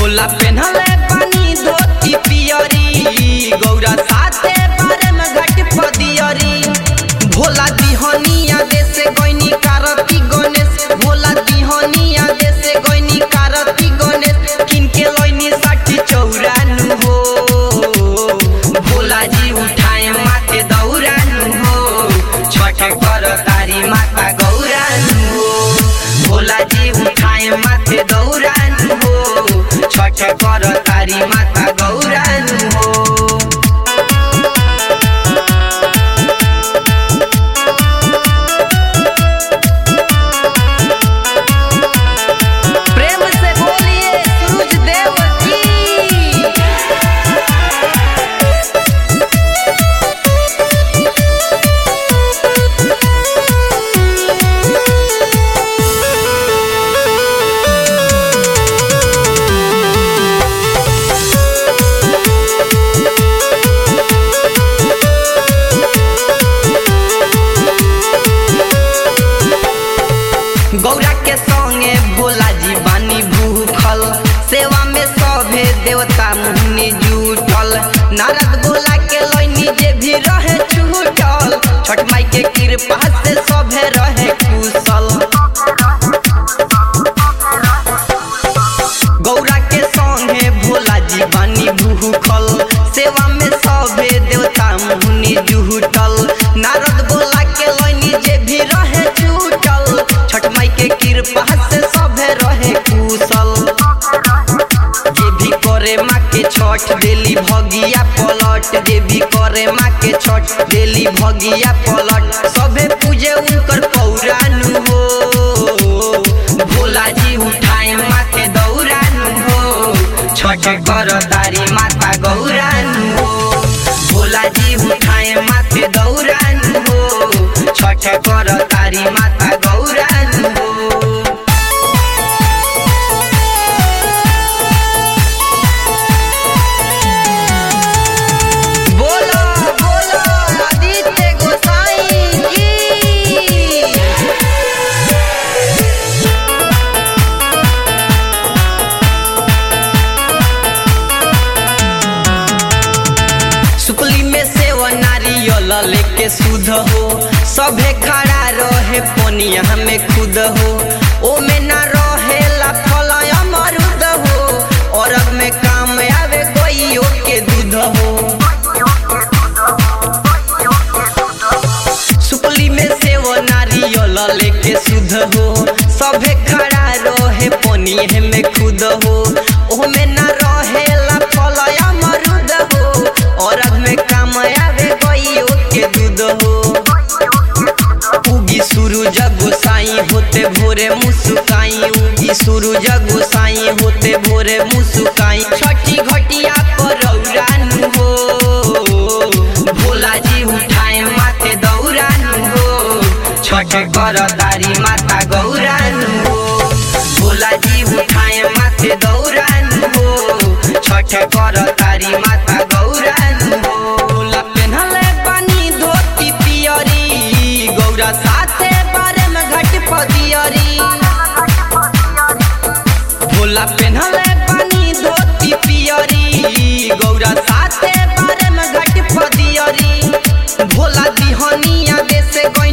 भोला पेन्हले पानी धोती पियरी गौरा साथे बारे में घट पदियरी भोला दिहनिया देसे गइनी कारती गणेश भोला दिहनिया देसे गइनी कारती गणेश किनके लइनी साठी चौरानु हो भोला जी उठाए माथे दौरानु हो छठ कर तारी माता गौरानु हो भोला जी उठाए माथे दौरानु हो छठ कर तारी माता गौरानु हो प्रेम से बोलिए सूरज देव की गौरा के संगे भोला जी बानी भूखल सेवा में सभे देवता मुनि जुटल नारद भोला के लैनी जे भी रहे छूटल छठ माई के कृपा से सभे रहे कुशल गौरा के संगे भोला जी बानी भूखल सेवा में सभे देवता मुनि जुटल नारद भोला के लैनी जे भी रहे छूटल छठ माई के कृपा से सभे रहे कुशल जे भी करे माँ के छठ देली भगिया पलट जे भी करे माँ के छठ देली भगिया पलट सभे पूजे उनकर पौरानु हो भोला जी उठाए माथे दौरानु हो छठ कर तारी माता गौरानु हो भोला जी उठाए माथे दौरानु हो छठ कर तारी माता गौरानु हो बोलो बोलो आदित्य गोसाई की सुकली में से वो नारियल लेके सुध हो सभे खड़ा रहे पनिया में खुद हो ओ में ना रहेला फल अमरुद हो और अब में काम आवे गइयो के दूध हो सुपली में से वो नारियल लेके शुद्ध हो सभे खड़ा रहे पनिए में खुद हो ओमे ना रहेला फल अमरुद हो और अब में काम आवे गइयो के दूध हो उगी सूरज गोसाई होते भोरे मुस्काई उगी सूरज गोसाई होते भोरे मुस्काई छठी घटिया पर रौरानु हो भोला जी उठाए माथे दौरानु हो छठ कर तारी माता गौरानु हो भोला जी उठाए माथे दौरानु हो छठ कर तारी माता गौरानु हो भोला पेन्हले पानी धोती पियरी गौरा साथे बारे में घट पदियरी भोला पेन्हले पानी धोती पियरी गौरा साथे बारे में घट पदियरी भोला दिहनिया देसे गइनी